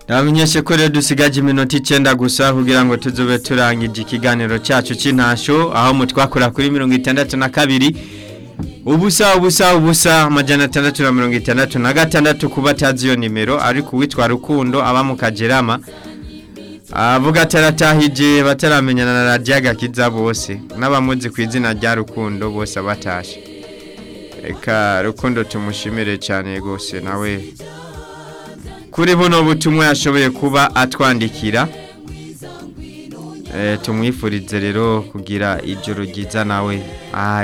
Namenyeshe ko rero dusigaje iminota icyenda gusa kugira ngo tuzube turangije ikiganiro cyacu cy'intasho aho mu twakora kuri mirongo itandatu na kabiri ubusa ubusa ubusa amajana atandatu na mirongo itandatu na gatandatu kuba atazi iyo nimero ariko uwitwa rukundo aba mu kagerama avuga ataratahije bataramenyana na radiyo agakiza bose n'abamuzi ku izina rya rukundo bose abatashe reka rukundo tumushimire cyane rwose nawe kuri buno butumwa yashoboye kuba atwandikira tumwifurize rero kugira ijoro ryiza nawe ahari